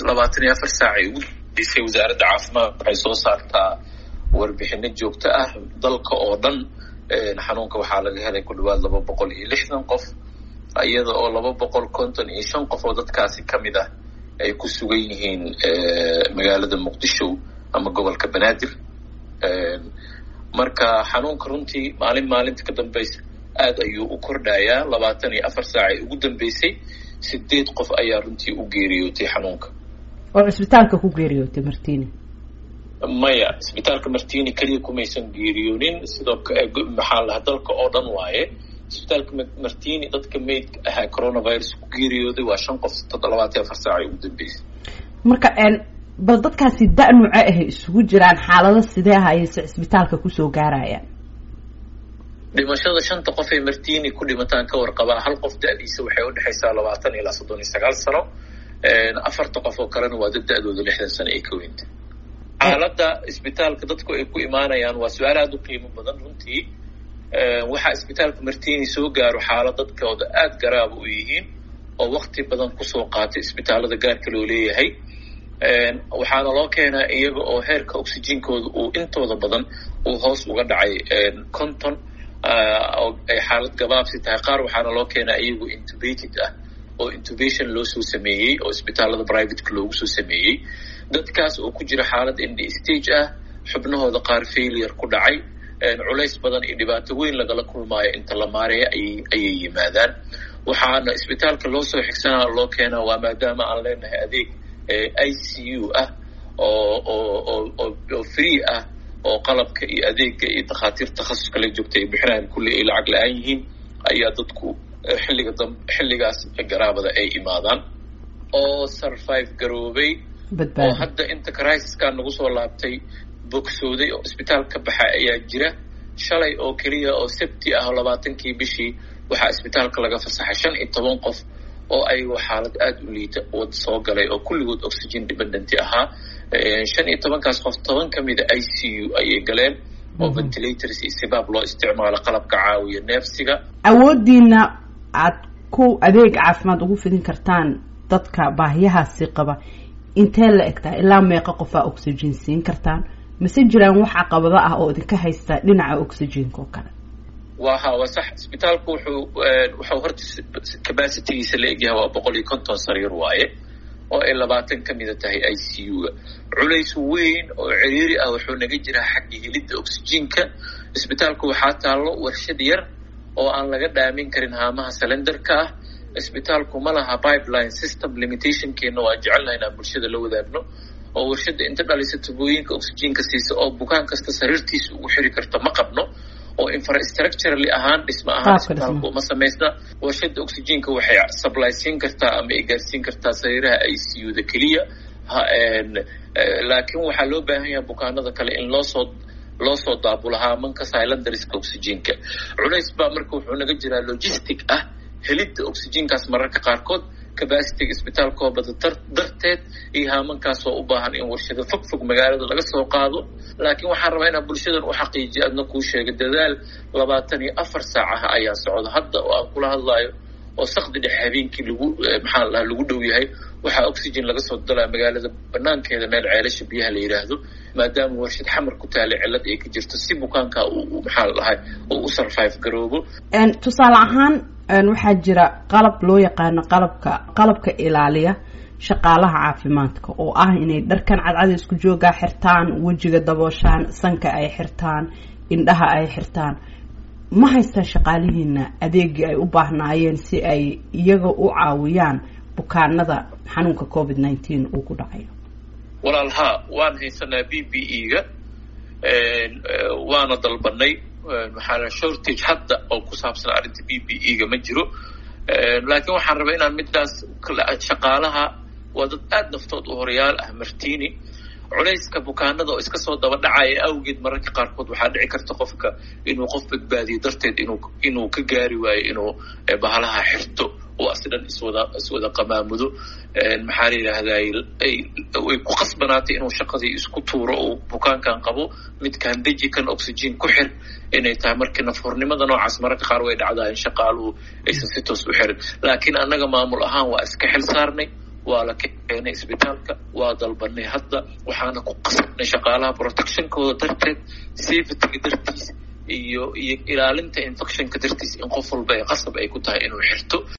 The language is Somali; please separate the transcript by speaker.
Speaker 1: labaatan iyo afar saac ay ugu dambeysay wasaaradda caafimaad waxay soo saartaa warbixino joogto ah dalka oo dhan xanuunka waxaa laga helay ku dhawaad laba boqol iyo lixdan qof iyada oo laba boqol konton iyo shan qof oo dadkaasi ka mid ah ay ku sugan yihiin magaalada muqdisho ama gobolka banaadir marka xanuunka runtii maalin maalinta ka dambeysa aada ayuu u kordhayaa labaatan iyo afar saac ay ugu dambeysay sideed qof ayaa runtii u geeriyootay xanuunka
Speaker 2: oo cisbitaalka ku geeriyootay martini
Speaker 1: maya isbitaalka martini keliya kumaysan geeriyoonin sidoo maxaa lahaa dalka oo dhan waaye isbitaalka martini dadka maydka ahaa coronavirus ku geeriyooday waa shan qof labaatan afar saac ay ugu dambeysay
Speaker 2: marka bal dadkaasi da- nuuco ahay isugu jiraan xaalado sidee ah ayayse cisbitaalka kusoo gaarayaan
Speaker 1: dhimashada shanta qof ee martini ku dhimataan ka warqabaa hal qof da-diisa waxay udhexaysaa labaatan ilaa soddon iyo sagaal sano afarta qof oo kalena waa dad da-dooda lixdan sano ay ka weynta xaaladda isbitaalka dadku ay ku imaanayaan waa su-aal aada u qiimo badan runtii waxaa isbitaalka martini soo gaaro xaalad dadkooda aada garaaba u yihiin oo wakti badan kusoo qaatay isbitaalada gaarka loo leeyahay waxaana loo keenaa iyaga oo heerka oxygenkooda uu intooda badan uu hoos uga dhacay conton oo ay xaalad gabaabsi tahay qaar waxaana loo keenaa iyagu intubated ah oo intubation loo soo sameeyey oo isbitaalada privateka loogu soo sameeyey dadkaas oo ku jira xaalad indi stage ah xubnahooda qaar failure ku dhacay culays badan iyo dhibaato weyn lagala kulmaayo inta la maareeya ayay yimaadaan waxaana isbitaalka loo soo xigsanaa loo keenaa waa maadaama aan leenahay adeeg i c u ah oo oo oo free ah oo qalabka iyo adeega iyo dakhaatiir takhasus kala joogta ay bixinayaan kulli ay lacag la-aan yihiin ayaa dadku xilliga dam xilligaas garaabada ay imaadaan oo survive garoobay oo hadda inta crisiskaa nagu soo laabtay bogsooday oo isbitaal ka baxa ayaa jira shalay oo keliya oo sabti ah oo labaatankii bishii waxaa isbitaalka laga fasaxay shan iyo toban qof oo ayagoo xaalad aada u liita wad soo galay oo kulligood oxygen dependenty ahaa shan iyo tobankaas qof toban ka mida i c u ayay galeen oo ventilators iyo sibaab loo isticmaalo qalabka caawiya neefsiga
Speaker 2: awooddiina aad ku adeeg caafimaad ugu fidin kartaan dadka baahiyahaasi qaba intee la egtaa ilaa meeqa qofaa oxygen siin kartaan mase jiraan wax caqabado ah oo idinka haysta dhinaca oxygenka oo kale
Speaker 1: waha waa sax isbitaalku wuxuu wuxuu horta capacitygiisa la egyahay waa boqol iyo konton sariir waaye oo ay labaatan ka mida tahay i c u-ga culays weyn oo ciriiri ah wuxuu naga jiraa xagga helidda oxygenka isbitaalku waxaa taallo warshad yar oo aan laga dhaamin karin haamaha salenderka ah isbitaalku ma laha pipeline system limitationkeena waa jecelnaha inaan bulshada la wadaagno oo warshadda inta dhalisa tubooyinka oxygenka siisa oo bukaan kasta sariirtiisa ugu xiri karta ma qabno oo infrastructurally ahaan dhismo ahaan isbitaalku uma samaysna warshadda oxygenka waxay supply siin kartaa ama ay gaarsiin kartaa sariiraha i c u da keliya laakiin waxaa loo baahan yahay bukaanada kale in loo soo loo soo daabulo haamanka silenderska oxygenka culays baa marka wuxuu naga jiraa logistic ah helidda oxygenkaas mararka qaarkood capacityga isbitaalkoo bada darteed iyo haamankaasoo u baahan in warshado fog fog magaalada laga soo qaado laakiin waxaan rabaa inaan bulshadan u xaqiijiyo adna kuu sheega dadaal labaatan iyo afar saacaha ayaa socda hadda oo aan kula hadlaayo oo sakdi dhex habeenkii lagu maxaa lahaa lagu dhow yahay waxaa oxygen laga soo dalaa magaalada banaankeeda meel ceelasha biyaha la yidhaahdo maadaama warshad xamar ku taala cilad ay ka jirto si bukaanka uu maxaa la dhahay uu u survive garoobo
Speaker 2: tusaale ahaan waxaa jira qalab loo yaqaano qalabka qalabka ilaaliya shaqaalaha caafimaadka oo ah inay dharkan cadcada isku joogaa xirtaan wejiga dabooshaan sanka ay xirtaan indhaha ay xirtaan ma haystaan shaqaalihiina adeegii ay u baahnaayeen si ay iyaga u caawiyaan bukaanada xanuunka covid nineteen uu ku dhacayo
Speaker 1: walaal haa waan haysanaa b b e ga waana dalbanay maxaa shortage hadda oo ku saabsan arrinta b b e ga ma jiro laakiin waxaan rabaa inaan midaas shaqaalaha waa dad aada naftood u horayaal ah martini culayska bukaanada oo iska soo daba dhacaya awgeed mararka qaarkood waxaa dhici karta qofka inuu qof badbaadiyo darteed inuu inuu ka gaari waayo inuu bahalaha xirto oo asdhan iswada iswada qamaamudo maxaa la yidhaahday ay ku qasbanaatay inuu shaqadii isku tuuro oo bukaankan qabo midkaan deji kan oxygen ku xir inay tahay markii nafhornimada noocaas mararka qaar way dhacdaa in shaqaaluhu aysan si toos u xirin laakiin annaga maamul ahaan waa iska xil saarnay waa la keenay isbitaalka waa dalbanay hadda waxaana ku qasabnay shaqaalaha protectionkooda darteed safetyga dartiis iyo iyo ilaalinta infectionka dartiis in qof walba ee qasab ay ku tahay inuu xirto